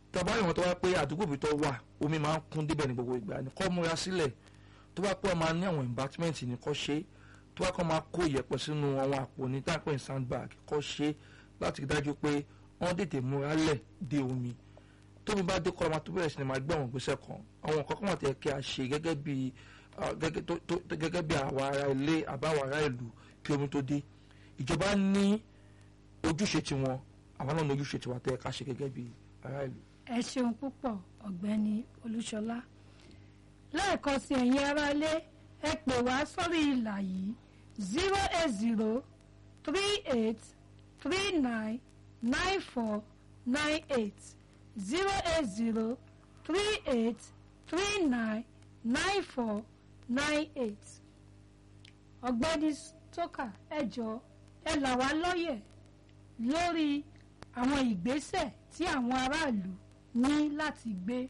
tọ́ba ìwọ̀n tó wá pé àdúgbò bí tó wà omi máa ń kún débẹ̀ ní gbogbo ìgbà ní kọ́ múra sílẹ̀ tó bá pọ̀ máa ní àwọn embankment ní kọ́ ṣe tó bá kọ́ máa kó ìyẹ̀pẹ̀ sínú àwọn àpò ní táǹpẹ̀ ní sandbag kọ́ ṣe láti rí dájú pé wọ́n tètè múra lẹ̀ dé omi tómi bá dé kọ́ ọmọ tó bẹ̀rẹ̀ sí ni máa gbé àwọn ìgbésẹ̀ kan àwọn nǹkan kan wà tẹ̀ kí a ṣe gẹ́gẹ́ bí gẹ́gẹ́ bí àwọn ará ilé àbáwọn ará ìlú kí omi tó dé ìjọba ní ojúṣe tiwọn àwọn náà ní ojúṣe tiwa tẹ̀ ká ṣe gẹ́gẹ́ bí ará ìlú. ẹ ṣeun púpọ̀ ọ̀gbẹ́ni olúṣọlá lẹ́ẹ̀kan sí ẹ̀yin aráalé ẹ pè wá sórí ìlà yìí zero eight zero three eight three nine nine four nine eight zero eight zero three eight three nine nine four nine eight ọ̀gbẹ́ni tókà ẹ jọ̀ọ́ ẹ là wá lọ́yẹ̀ lórí àwọn ìgbésẹ̀ tí àwọn aráàlú ní láti gbé.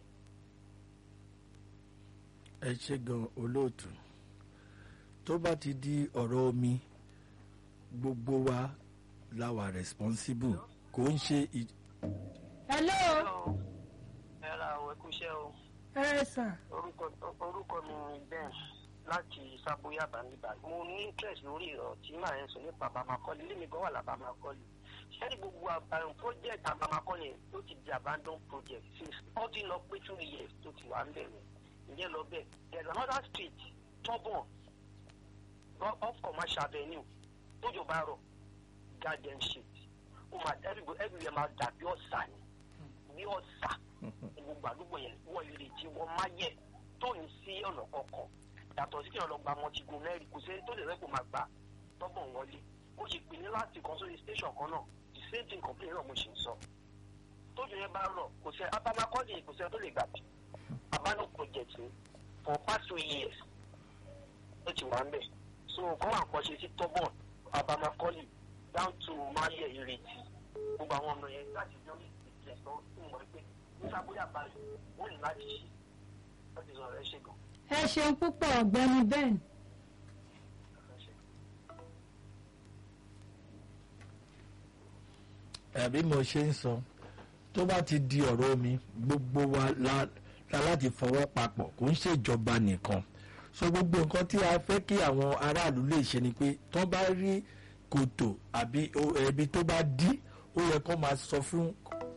ẹ ṣe gan olóòtú tó bá ti di ọ̀rọ̀ omi gbogbo wa la wà responsible kò ń ṣe. hello. ẹ ra àwọn ẹkúṣẹ́ o. ẹ sà. orúkọ orúkọ mi ni ben láti sábóyá bàmíbà mo ní interest lórí ọ̀rọ̀ tí màá yẹn sọ nípa àbámakọ́lé ilé mi gan wà lábàámakọ́lé sẹ́ni gbogbo àbàrùn project àbámakọ́lé tó ti di abandon project since ó ti lọ pé two years tó ti wà ń bẹ̀rẹ̀ ìyẹn lọ bẹ́ẹ̀ there is another street tọ́bọ̀n off commercial avenue tójò bá rọ̀ garden shit ó máa everywhere máa dàbí ọ̀sà ni bí ọ̀sà gbogbo àdúgbò yẹn wọ́n ìrètí wọ́n máa yẹ tó ní sí ọ̀nà kọ̀ọ̀kan yàtọ̀ sí kí wọ́n lọ gba mọ̀tìgùn mẹ́rin kò sẹ́ni tó lè rẹ́pò máa gbà tọ́bọ̀n wọlé ó sì pè ní láti kan sórí station kan náà the same thing complain náà mo ṣe ń sọ tójò yẹn bá rọ̀ kò sẹ́ abamakọ́lé kò sẹ́ni tó lè gbà bí abandon project ni for past two years ó ti wà ń bẹ̀ so kọ́ wà nǹkan ṣe sí tọ́bọ̀n abamakọ́lé down to mayẹ ìrètí gbogbo àwọn ọmọ yẹn láti jọ ní ìpìlẹ̀ sọ fún wọn pé nígbà bóyá balẹ̀ wọ́n ní láti ṣe láti sọ ẹ ṣe gan. ẹ ṣeun púpọ̀ ọ̀gbẹ́ni ben. ẹ̀bí mo ṣe ń sọ tó bá ti di ọ̀rọ̀ omi gbogbo wa la la láti fọwọ́ papọ̀ kò ń ṣèjọba nìkan so gbogbo nǹkan tí a fẹ́ kí àwọn aráàlú lè ṣe ni pé tó bá rí kòtò àbí ẹbí tó bá dí ó yẹ kó máa sọ fún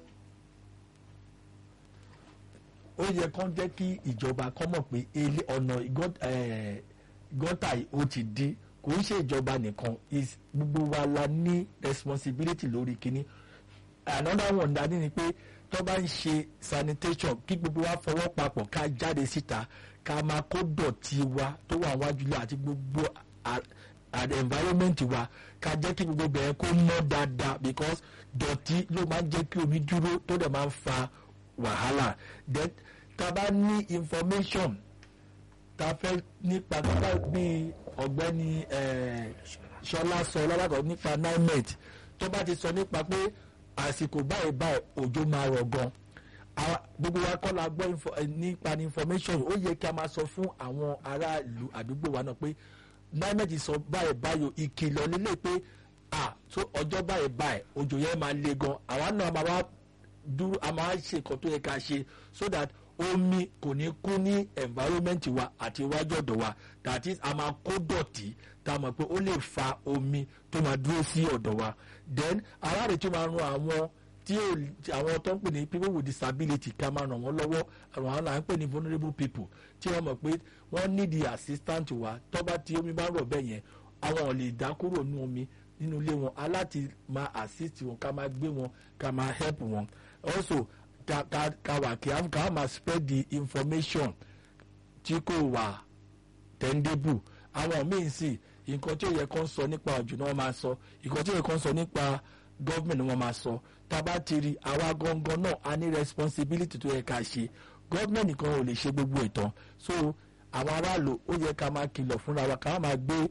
ó yẹ kó jẹ́ kí ìjọba kó mọ̀ pé ilé ọ̀nà gọ́tà ó ti dí kò ń ṣe ìjọba nìkan gbogbo wa la ní responsibility lórí kínní another one dání ni pé tó bá ń ṣe sanitation kí gbogbo wa fọwọ́ papọ̀ ká jáde síta ká máa kó dọ̀tí wa tó wà wájú lọ àti gbogbo environment wa ká jẹ́ kí gbogbo bẹ̀rẹ̀ kó mọ́ dáadáa because dọ̀tí ló máa ń jẹ́ kí omi dúró tó dẹ̀ máa ń fa wàhálà then tá a bá ní information tá a fẹ́ nípa nípa bí ọ̀gbẹ́ni ṣọlá sọ lábàkọ̀ nípa nimet tó bá ti sọ nípa pé àsìkò báyìí báyìí òjò máa rọ̀ gan gbogbo wa kọ́ la gbọ́ nípa information ó yẹ kí a máa sọ fún àwọn aráàlú àdúgbò wa náà pé nimet sọ báyìí báyìí ìkìlọ̀ lélẹ̀ pé à tó ọjọ́ báyìí báyìí òjò yẹn máa le gan àwa náà máa wá dúró a máa ṣe nǹkan tó yẹ ká ṣe so that omi kò ní kú ní environment wa àti iwájú ọ̀dọ̀ wa that is a máa kó dọ̀tí tá a mọ̀ pé ó lè fa omi tó máa dúró sí ọ̀dọ̀ wa then aráàlú tó máa ran àwọn tí àwọn tó ń pè ní people with disability ká máa ràn wọ́n lọ́wọ́ àwọn àwọn là ń pè ní vulnerable people tí wọ́n mọ̀ pé wọ́n need the assistant wa tó bá tí omi bá rọ̀ bẹ́ẹ̀ yẹn àwọn ò lè dá kúrò nínú omi nínú ilé wọn aláti máa assist wọn ká máa gbé wọn ká máa help wọn also ka ka ka wà kí ká máa spread the information tí kò wà tẹ́ndébù àwọn míì sì nǹkan tí ó yẹ kó ń sọ nípa òjò náà wọ́n máa sọ nǹkan tí ó yẹ kó ń sọ nípa gọ́ọ̀mẹ̀ntì wọ́n máa sọ tá a bá ti rí àwa gangan náà a ní responsibility tó yẹ ká ṣe gọ́ọ̀mẹ̀ntì kan ò lè ṣe gbogbo ìtàn so àwọn aráàlú ó yẹ ká máa kìlọ̀ fúnra wa ká máa gbé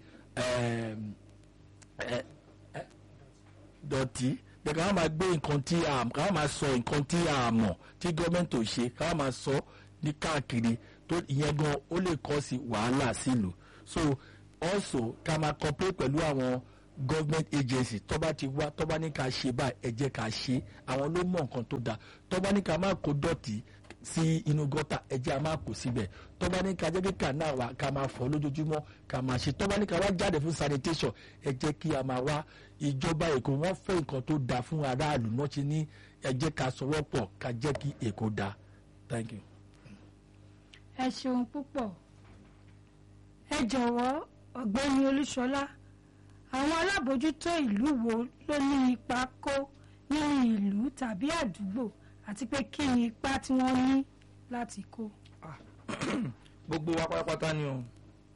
dọ̀tí ká máa gbé nǹkan tí a ká máa sọ nǹkan tí a mọ̀ tí gọ́ọ̀mẹ̀ntì ò ṣe ká máa sọ ní káàkiri tó ìyẹn gan ó lè kọ́ sí wàhálà sílùú so also ká máa cooperate pẹ̀lú àwọn government agency tó bá ti wá tó bá ní ká ṣe báyìí ẹ jẹ́ ká ṣe àwọn ló mọ nǹkan tó dáa tó bá ní ká má kó dọ̀tí sí inú gọ́tà ẹ jẹ́ a máa kó síbẹ̀ tó bá ní ká jẹ́ kí kànáà wa ká máa fọ̀ lójoojúmọ́ ká máa ṣe tó bá ní ká wá jáde fún sanitation ẹ jẹ́ kí a máa wá ìjọba èkó wọ́n fẹ́ nǹkan tó dáa fún aráàlú náà ṣe ní ẹ jẹ́ ká sọwọ́ pọ̀ ká jẹ́ kí èkó dáa thank you. ẹ ṣeun púpọ̀ ẹ jọ̀wọ́ ọ̀gbẹ́ni olúṣọlá àwọn alábòójútó ìlú wo ló ní ipa kó nínú ìlú tàbí àdúgbò àti pé kí ni ipa tí wọ́n ní láti kó. gbogbo wa pátápátá ni o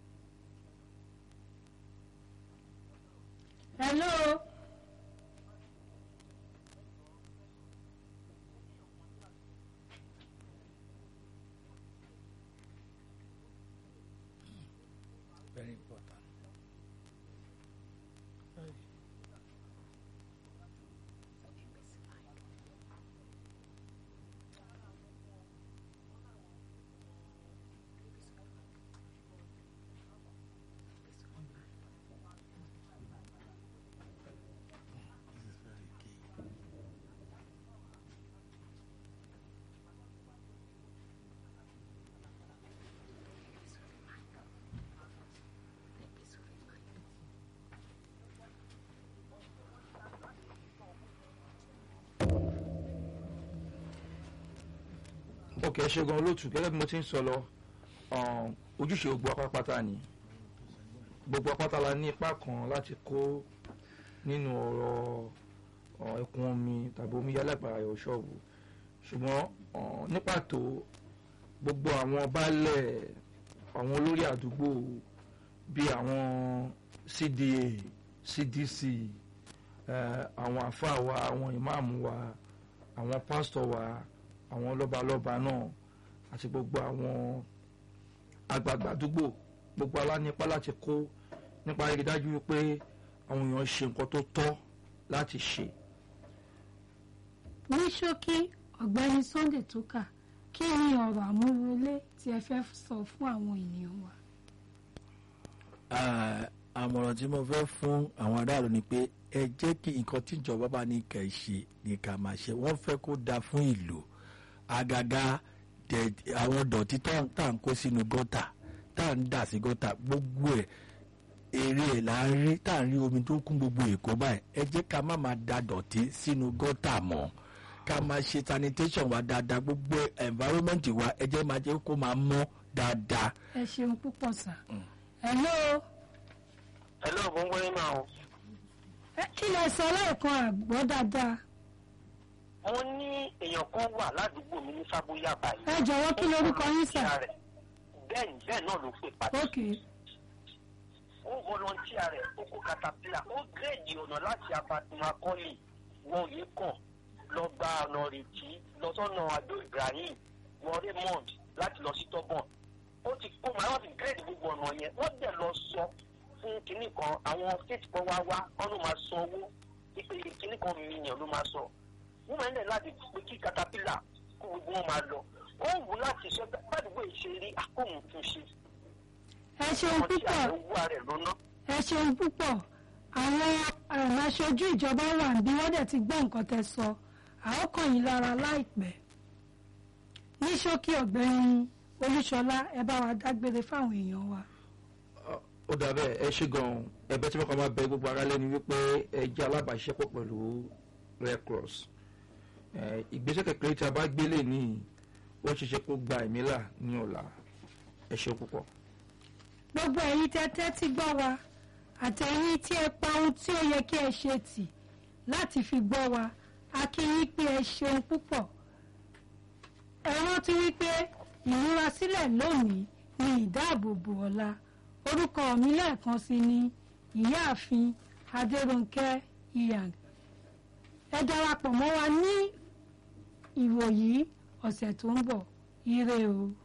hello very important. ok ẹ ṣe gan olóòtú gẹ́gẹ́ bí mo ti ń sọ lọ um, ojúṣe gbogbo apápátá ni gbogbo apáta la ní ipa kan láti kó nínú ọ̀rọ̀ uh, ẹ̀kún omi tàbí omi yálàgbà ayọ̀ ṣọ́ọ̀bù ṣùgbọ́n uh, ní pàtó gbogbo àwọn baálẹ̀ àwọn olórí àdúgbò bíi àwọn CDA CDC eh, àwọn àfáà wa àwọn ìmáàmù wa àwọn pásítọ̀ wa àwọn lọ́balọ́ba náà àti gbogbo àwọn àgbààgbà àdúgbò gbogbo alánípa láti kó nípa rí dájú wípé àwọn èèyàn ṣe nǹkan tó tọ́ láti ṣe. ní ṣókí ọ̀gbẹ́ni sunday tókà kí ni ọ̀rọ̀ àmúwọlé tí ẹ fẹ́ sọ fún àwọn ènìyàn wa. Ah, àmọ̀ràn tí mo fẹ́ fún àwọn aráàlú ni pé ẹ jẹ́ kí nǹkan tí ìjọba bá ní kẹ́ ẹ ṣe ní ká máa ṣe wọ́n fẹ́ kó dáa fún ìlú àgàgà dẹ̀- àwọn dọ̀tí tá tá à ń kó sínú gọ́tà tá à ń dà sí gọ́tà gbogbo ẹ̀ èrè ẹ̀ là ń rí tá à ń rí omi tó kún gbogbo èkó báyìí ẹ jẹ́ ká má máa da dọ̀tí sínú gọ́tà mọ́ ká máa ṣe sanitation wa dáadáa gbogbo environment wa ẹ jẹ́ máa jẹ́ kó máa mọ́ dáadáa. ẹ ṣeun púpọ̀ sà. hello hello gbogbo yín máa o. ẹ kí lẹ sọ lẹ́ẹ̀kan àgbọ̀ dáadáa. wọ́n ní èèyàn kan wà ládùúgbò mi ní sábóyà báyìí. ẹ jọ̀wọ́ kí lorúkọ yín sà. bẹ́ẹ̀ ni bẹ́ẹ̀ náà ló pè padà. ok ó volunteer rẹ̀ ó kó caterpillar ó gírèdì ọ̀nà láti abatimakọ́lì wọ òye kàn lọ gba ọ̀nà rètí lọ sọ́nà adó ibrahim wọ raymond láti lọ sí tọ́bọ̀n ó ti kó màá wọ́n ti gírèdì gbogbo ọ̀nà yẹn wọ́n dẹ̀ lọ sọ fún kinní kan àwọn state kan wá wá wọ́n ló máa san owó pípé kinní kan mílíọ̀n ló máa sọ wọ́n máa ń lẹ̀ láti pé kí caterpillar kó gbogbo wọn máa lọ ó wù láti sọ gbàdúgbò ìṣeré àkóhùn tún ṣe ẹ ṣeun wọ́n ti púpọ̀ àwọn owó rẹ̀ lóná. ẹ ṣeun púpọ̀ àwọn um, aṣojú ìjọba wà níbí wọ́n dẹ̀ ti gbọ́ nǹkan tẹ́ sọ àwọn kàn yín lára láìpẹ́ ní ṣókí ọ̀gbẹ́ni olúṣọlá ẹ bá wa dágbére fáwọn èèyàn wa. ó dà bẹ́ẹ̀ ẹ ṣe gan-an ẹ̀bẹ̀ tí mo kàn máa bẹ gbogbo ara lẹ́ni wípé ẹ jẹ́ alábàáṣiṣẹ́pọ̀ pẹ̀lú red cross Eh, ìgbésẹ̀ kékeré tí a bá gbélé ní ó ṣe ṣe kó gba ẹ̀mí là ní ọ̀la ẹ ṣe púpọ̀. gbogbo ẹ̀yin tẹ́ tẹ́tí gbọ́ wa àtẹ̀yin tí ẹ pa ohun tí ó yẹ kí ẹ ṣe tì láti fi gbọ́ wa a kí yín pé ẹ ṣeun púpọ̀ ẹ rántí wípé ìmúrasílẹ̀ lónìí ni ìdáàbòbò ọ̀la orúkọ mi lẹ́ẹ̀kan sí ni ìyáàfin adéròǹkẹ́ ìyàn ẹ darapọ̀ mọ́ wa ní ìwòyí ọ̀sẹ̀ tó ń bọ̀ ire o.